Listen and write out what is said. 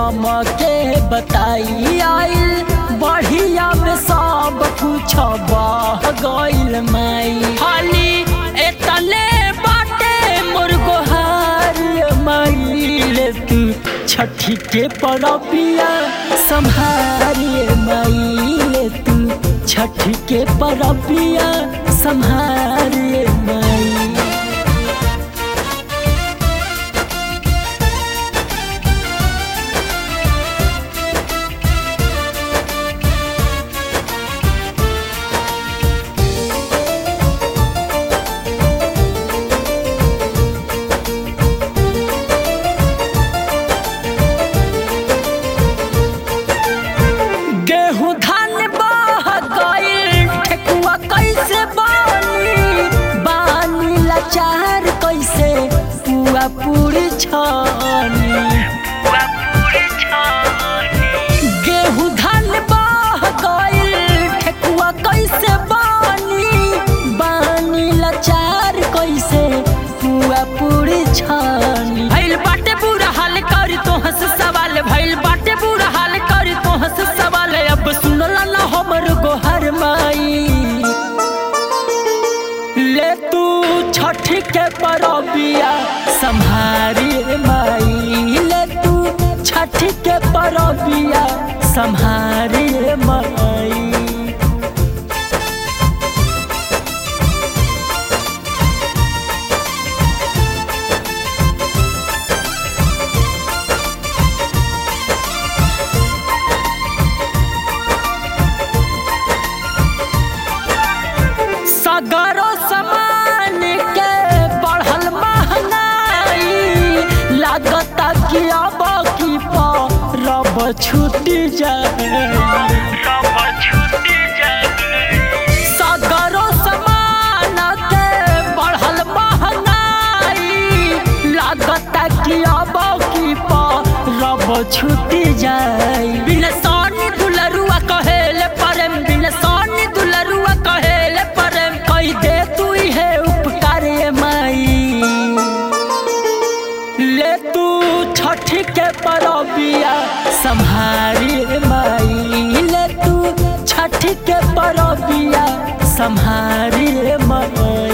हमके बताई आइल बढ़िया में सब कुछ बह गइल माई खाली एतने बाटे मुर्गोहार माइले तू छठी के परबिया संहारिए माइले तू छठी के परबिया संहारिए माई गेहूं धान बह गइल ठेकुआ कैसे बनी बानी लाचार कैसे पुआ पूरी छानी गेहूं धान बह गइल ठेकुआ कैसे बनी बानी लाचार कैसे पुआ पूरी छानी भइल बाटे बुरा हाल करी तो हंस सवाल भइल बाटे बुरा हाल करी तो हंस सवाल अब सुनला ना हमर गोहर माई ले तू छठ के परबिया संहारी माई ले तू छठ के परबिया संहारी माई सगरो समान के बढ़ल महंगाई लागता कि अब की रब छूटी जाए सगरो समान के बढ़ल महंगाई लागता कि अब की रब छूटी जाए बिन सोनी दुलरुआ कहेले परम बिन सोनी दुलरुआ कहेले परम कही दे तू है उपकार ये माई ले तू छठ के परबिया संहारी माई ले तू छठ के परबिया संहारी माई